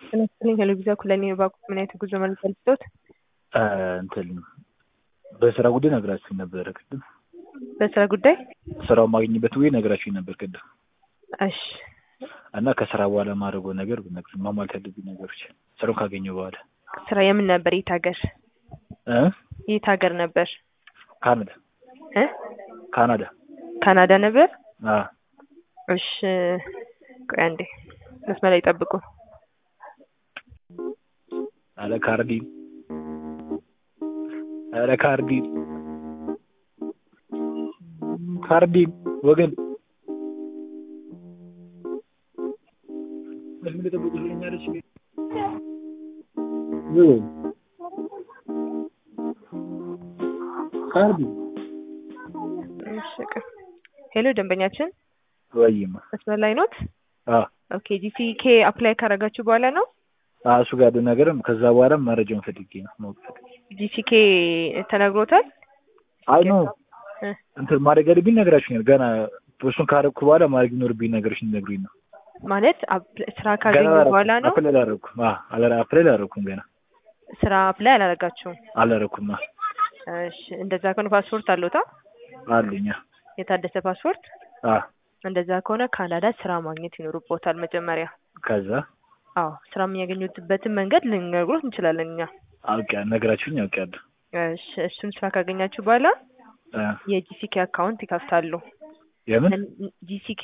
ጤና ይስጥልኝ ሄሎ ቪዛ ኩለኔ ባንኮች ምን አይነት የጉዞ መረጃ ልስጥዎት? እንትን በስራ ጉዳይ ነግራችሁኝ ነበረ ቅድም። በስራ ጉዳይ ስራው ማግኝበት ወይ ነግራችሁኝ ነበር ቅድም እሺ እና ከስራ በኋላ ማድረገው ነገር ብነግርሽ ማሟላት ያለብኝ ነገሮች ስራውን ካገኘሁ በኋላ ስራ የምን ነበር? የት ሀገር እ የት ሀገር ነበር? ካናዳ እ ካናዳ ካናዳ ነበር? አ እሺ ቆይ አንዴ መስመር ላይ ጠብቁ። አለ ካርዲ አለ ካርዲ ካርዲ ወገን መስመር ላይ ጠብቁ ስለኛለች ካርዲ እሺ ቆይ ሄሎ ደንበኛችን ወይማ መስመር ላይ ኖት? አ ኦኬ ጂሲኬ አፕላይ ካረጋችሁ በኋላ ነው? አ እሱ ጋር ያለው ነገርም ከዛ በኋላ መረጃውን ፈልጌ ነው ማወቅ ፈልጌ ጂሲኬ ተነግሮታል? አይ ኖ እ እንትን ማድረግ ያለብኝ ነገራችሁኛል። ገና እሱን ካረግኩ በኋላ ማድረግ ይኖርብኝ ነገሮች እንነግሩኝ ነው። ማለት አፕ- ስራ ካገኙ በኋላ ነው? አፕላይ አላረኩም። አ አላ አፕላይ አላረኩም ገና ስራ አፕላይ አላረጋችሁም? አላረኩም። አ እሺ እንደዛ ከሆነ ፓስፖርት አለዎታ? አለኝ። የታደሰ ፓስፖርት? አ እንደዛ ከሆነ ካናዳ ስራ ማግኘት ይኖርቦታል መጀመሪያ። ከዛ አዎ ስራ የሚያገኙበትን መንገድ ልንነግሮት እንችላለን እኛ። አውቄያ ነገራችሁኝ አውቄያለሁ። እሺ እሱን ስራ ካገኛችሁ በኋላ አ የጂሲኬ አካውንት ይከፍታሉ። የምን ጂሲኬ